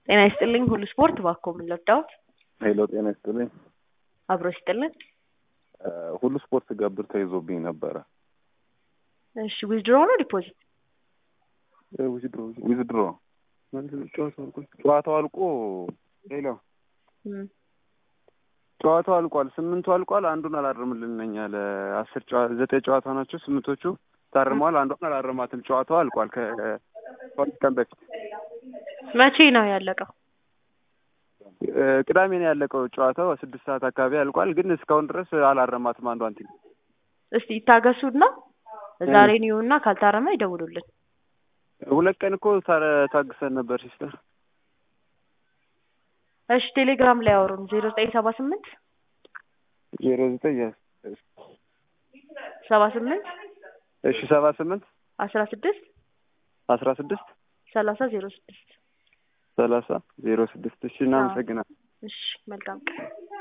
ጤና ይስጥልኝ ሁሉ ስፖርት እባክዎ ምን ልርዳዎት? ሄሎ ጤና ይስጥልኝ። አብሮ ይስጥልን። ሁሉ ስፖርት ገብር ተይዞብኝ ነበረ። እሺ ዊዝድሮ ነው ዲፖዚት? ዊዝድሮ ዊዝድሮ ጨዋታው አልቆ ሄሎ እም፣ ጨዋታው አልቋል። ስምንቱ አልቋል። አንዱን አላርምልን ነኝ አለ። አስር ጨዋ ዘጠኝ ጨዋታ ናቸው። ስምንቶቹ ታርመዋል። አንዷን አላረማትም። ጨዋታው አልቋል ከሁለት ቀን በፊት መቼ ነው ያለቀው? እ፣ ቅዳሜ ነው ያለቀው ጨዋታው። ስድስት ሰዓት አካባቢ አልቋል። ግን እስካሁን ድረስ አላረማትም አንዷን ቲም። እስቲ ይታገሱና ዛሬ ይሁንና ካልታረመ ይደውሉልን። ሁለት ቀን እኮ ታረ- ታግሰን ነበር ሲስተር። እሺ ቴሌግራም ላይ አውሩን ዜሮ ዘጠኝ ሰባ ስምንት ዜሮ ዘጠኝ ሰባ ስምንት እሺ ሰባ ስምንት አስራ ስድስት አስራ ስድስት ሰላሳ ዜሮ ስድስት ሰላሳ ዜሮ ስድስት እሺ እናመሰግናለን። እሺ መልካም ቀን